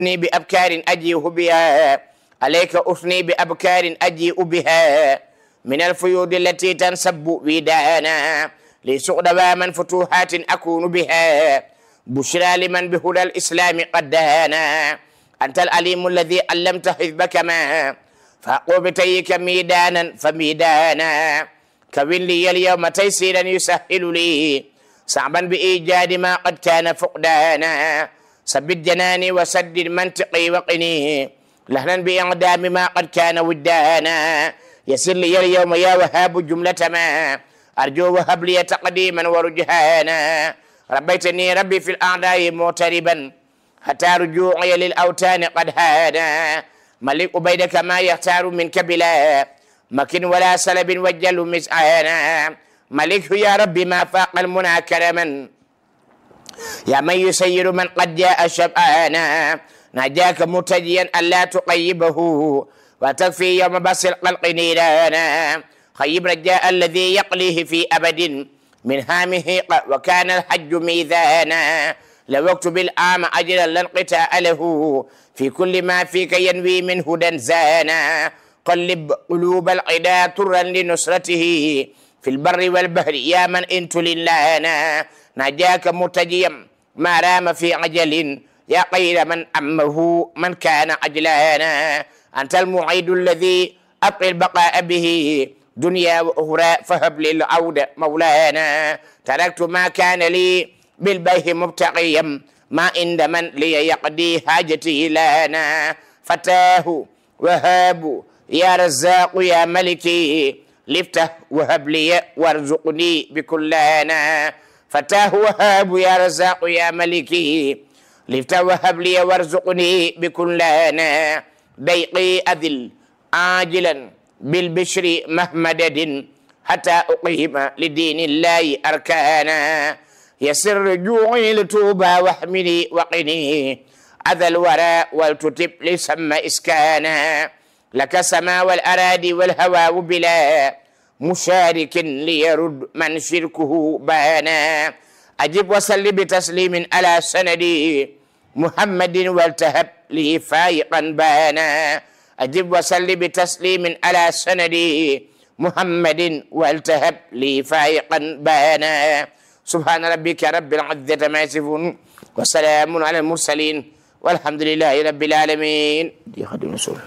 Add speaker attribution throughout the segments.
Speaker 1: أثني بأبكار أجيء بها عليك أثني بأبكار أجيء بها من الفيوض التي تنسب ودانا لسغد من فتوحات أكون بها بشرى لمن بهدى الإسلام قد دانا أنت العليم الذي علمت حزبك ما فأقو بتيك ميدانا فميدانا كون لي اليوم تيسيرا يسهل لي صعبا بإيجاد ما قد كان فقدانا ثبت جناني وسدد منطقي وقني لهنا بإعدام ما قد كان ودانا يسر لي اليوم يا وهاب جملة ما أرجو وهب لي تقديما ورجهانا ربيتني ربي في الأعداء معتربا حتى رجوعي للأوتان قد هانا ملك بيدك ما يختار منك بلا مكن ولا سلب وجل مسعانا ملك يا ربي ما فاق المنى كرما يا من يسير من قد جاء شبعانا نجاك مرتجيا ألا تقيبه وتكفي يوم بس القلق نيرانا خيب رجاء الذي يقليه في أبد من هامه وكان الحج ميزانا لو اكتب العام أجلا لانقطاع له في كل ما فيك ينوي من هدى زانا قلب قلوب العدا طرا لنصرته في البر والبحر يا من انت لله نجاك مرتجيا ما رام في عجل يا خير من أمه من كان عجلانا أنت المعيد الذي أبقي البقاء به دنيا وأخرى فهب للعودة مولانا تركت ما كان لي بالبيه مبتغيا ما عند من لي يقضي حاجتي لنا فتاه وهاب يا رزاق يا ملكي لفتح وهب لي وارزقني بكلانا فتاه وهاب يا رزاق يا ملكي لفتح وهب لي وارزقني بكلانا ضيقي أذل عاجلا بالبشر مهمدد حتى أقيم لدين الله أركانا يسر رجوعي لتوبى واحملي وقني أذى الورى ولتتب لسم إسكانا لك سما والأراضي والهوى بلا مشارك ليرد من شركه بانا أجب وسل بتسليم على سندي محمد والتهب لي فايقا بانا أجب وسل بتسليم على سندي محمد والتهب لي فايقا بانا سبحان ربك رب العزة ما يصفون وسلام على المرسلين والحمد لله رب العالمين دي خدمة سورة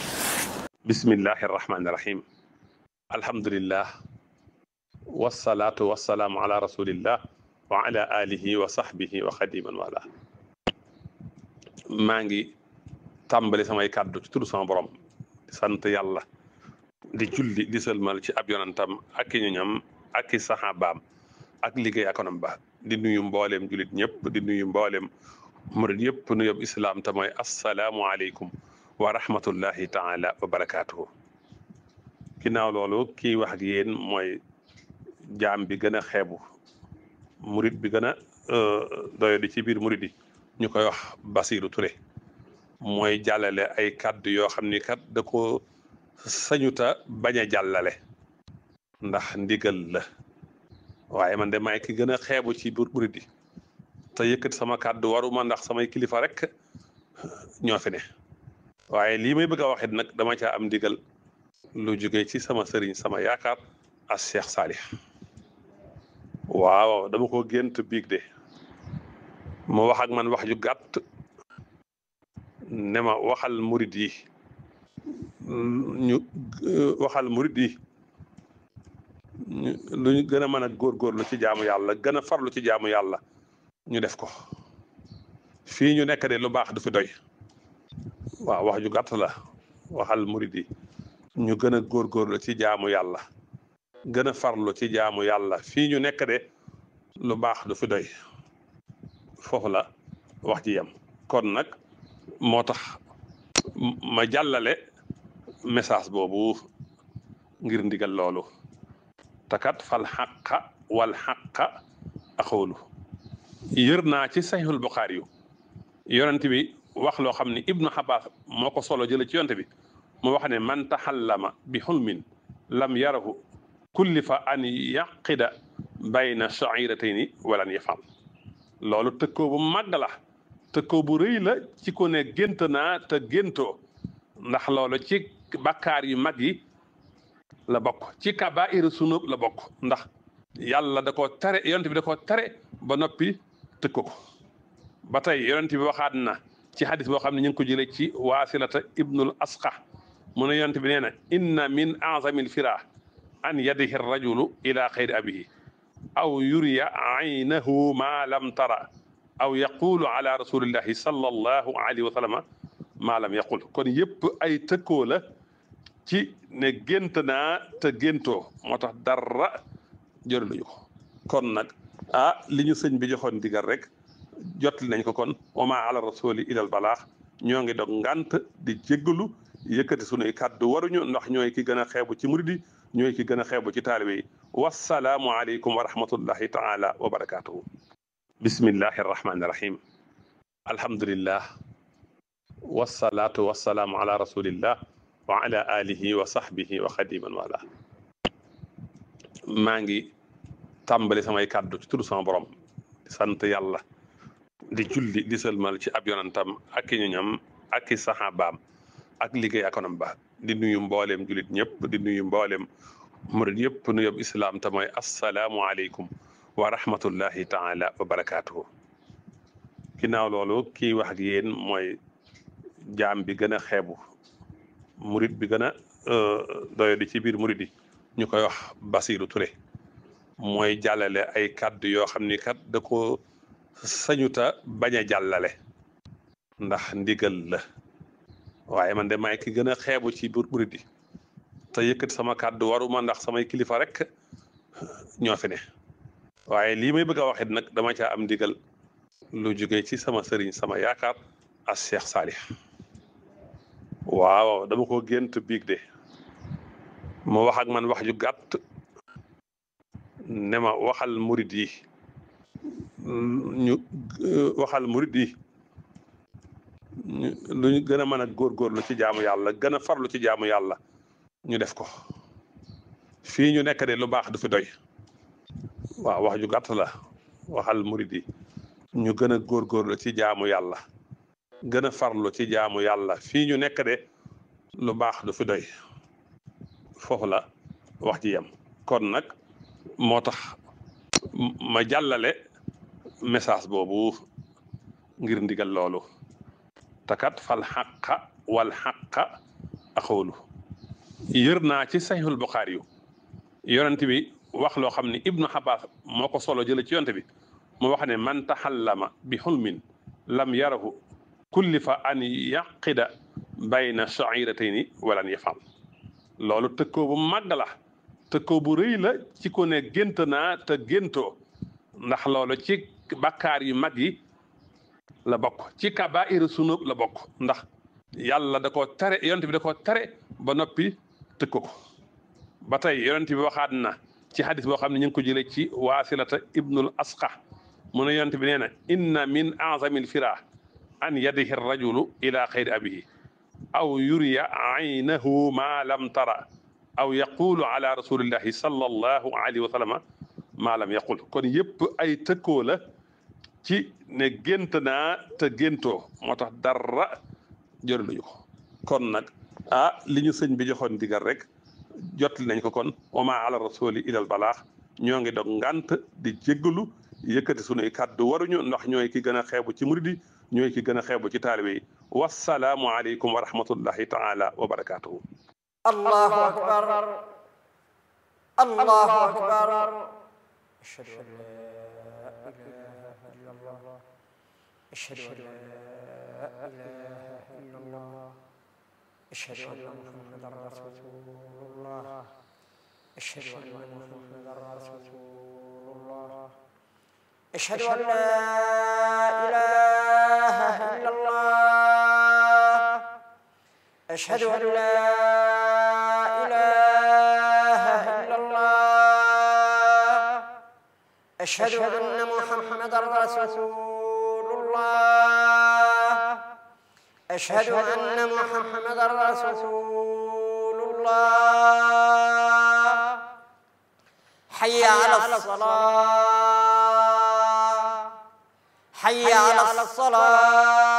Speaker 2: بسم الله الرحمن الرحيم الحمد لله والصلاة والسلام على رسول الله وعلى آله وصحبه وخديما والاه maa ngi tàmbali samay kàddu ci turu sama borom di sant yàlla di julli di sëlmal ci ab yonantam ak i ñoñam ak i saxaabaam ak liggéey akonam ba di nuyu mbooleem jullit ñëpp di nuyu mbooleem murid yëpp nu yob islaam te mooy assalaamu aleykum wa rahmatullahi taala wa barakaatuhu ginnaaw loolu kii wax ak yéen mooy jaam bi gën a xeebu murid bi gën a doyo di ci biir murid yi ñu koy wax Basiru Touré mooy jàllale ay kàddu yoo xam ni kat da ko sañuta bañ a jàllale ndax ndigal la waaye man de maay ki gën a xeebu ci biir murid yi te yëkkati sama kàddu waruma ndax samay kilifa rek ñoo fi ne waaye lii may bëgg a waxit nag dama caa am ndigal lu jóge ci sama sëriñ sama yaakaar as Cheikh Salih waaw dama ko gént biig de mu wax ak man wax ju gàtt ne ma waxal murid yi ñu waxal murid yi lu ñu gën a mën a góorgóorlu ci jaamu yàlla gën a farlu ci jaamu yàlla ñu def ko fii ñu nekk de lu baax du fi doy waaw wax ju gàtt la waxal murid yi ñu gën a góorgóorlu ci jaamu yàlla gën a farlu ci jaamu yàlla fii ñu nekk de lu baax du fi doy foofu la wax ji yem kon nag moo tax ma jàllale message boobu ngir ndigal loolu takat fal xaqa wal xaqa axoolu yër naa ci saxiixul buxaari yu yonent bi wax loo xam ne ibnu xabaas moo ko solo jële ci yonent bi mu wax ne man taxallama bi xulmin lam yarahu kullifa an yaqida bayna shairatayni walan yafal loolu tëkkoo bu màgg la te ko bu rëy la ci ko ne gént naa te géntoo ndax loolu ci bakkaar yu mag yi la bokk ci kabaa'iru sunub la bokk ndax yàlla da ko tere yonent bi da ko tere ba noppi tëkk ko ba tey yonent bi waxaat na ci hadis boo xam ne ñu ngi ko jëlee ci waasilata ibnul asqa mu ne yonent bi nee na inna min azamil fira an yadihi rajulu ila xayri abihi aw yuriya aynahu ma lam tara aw yaqulu ala rasulillahi sallallahu alayhi wa sallama ma lam yaqul kon yëpp ay tëkkoo la ci ne gént naa te géntoo moo tax dara jëraluñu ko kon nag ah li ñu sëñ bi joxoon digal rek jotli nañ ko kon wama ala rasuli ilal balaax ñoo ngi dog ngant di jéggalu yëkkati sunuy kàddu waruñu ndax ñooy ki gën a xeebu ci muridi ñooy ki gën a xeebu ci taalibe yi wasalaamu aleykum wa rahmatullahi taala wa barakatuhu bismillahi arrahmani irrahim alhamdulillah wasalaatu wasalaamu ala rasulillah wa ala alihi wa sahbihi wa xadiman wala maa ngi tàmbali samay kàddu ci tudd sama borom di sant yàlla di julli di sëlmal ci ab yonantam ak i ñoñam ak i saxaabaam ak liggéey akonam ba di nuyu mbooleem jullit ñëpp di nuyu mbooleem murid yëpp nu yob islaam te mooy assalaamu aleykum wa rahmatullahi taala wa barakaatuhu ginnaaw loolu kii wax ak yéen mooy jaam bi gën a xeebu murid bi gën a doyo di ci biir murid yi ñu koy wax Basiru Touré mooy jàllale ay kàddu yoo xam ni kat da ko sañuta bañ a jàllale ndax ndigal la waaye man de maay ki gën a xeebu ci biir murid yi te yëkkati sama kàddu waruma ndax samay kilifa rek ñoo fi ne waaye lii may bëgg a waxit nag dama caa am ndigal lu jóge ci sama sëriñ sama yaakaar as Cheikh Salih waaw dama ko gént biig de mu wax ak man wax ju gàtt ne ma waxal murid yi ñu waxal murid yi lu ñu gën a mën a góorgóorlu ci jaamu yàlla gën a farlu ci jaamu yàlla ñu def ko fii ñu nekk de lu baax du fi doy waaw wax ju gàtt la waxal murid yi ñu gën a góorgóorlu ci jaamu yàlla gën a farlu ci jaamu yàlla fii ñu nekk de lu baax du fi doy foofu la wax ji yem kon nag moo tax ma jàllale message boobu ngir ndigal loolu takat fal xaqa wal xaqa axoolu yër naa ci saxiixul buxaari yu yonent bi wax loo xam ne ibnu xabaas moo ko solo jële ci yonent bi mu wax ne man taxallama bi xulmin lam yarahu kullifa an yaqida bayna shairatayni walan yafal loolu tëkkoo bu màgg la tëkkoo bu rëy la ci ko ne gént naa te géntoo ndax loolu ci bakkaar yu mag yi la bokk ci kabaa'iru sunub la bokk ndax yàlla da ko tere yonent bi da ko tere ba noppi tëkk ko ba tey yonent bi waxaat na ci hadis boo xam ne ñu ngi ko jëlee ci waasilata ibnul asqa mu ne yonent bi nee na inna min azamil fira an yadihi rajulu ila xayri abihi aw yuriya aynahu ma lam tara aw yaqulu ala rasulillahi sallallahu alayhi wa sallama ma lam yaqul kon yëpp ay tëkkoo la ci ne gént naa te géntoo moo tax dara jëraluñu ko kon nag ah li ñu sëñ bi joxoon digal rek jotli nañ ko kon wama ala rasuli ilal balaax ñoo ngi dog ngant di jéggalu yëkkati sunuy kàddu waruñu ndax ñooy ki gën a xeebu ci murid yi ñooy ki gën a xeebu ci taalibe yi wasalaamu aleykum wa rahmatullahi taala wa barakatuhu
Speaker 3: allahu akbar allahu akbar ashhadu an la ilaha illa allah ashhadu an la ilaha illa allah ashhadu anna muhammadan rasulullah ashhadu anna muhammadan rasulullah ashhadu an la ilaha illa allah ashhadu an la ilaha illa allah أشهد أن محمدا رسول الله أشهد أن محمدا رسول الله حي على الصلاة حي على الصلاة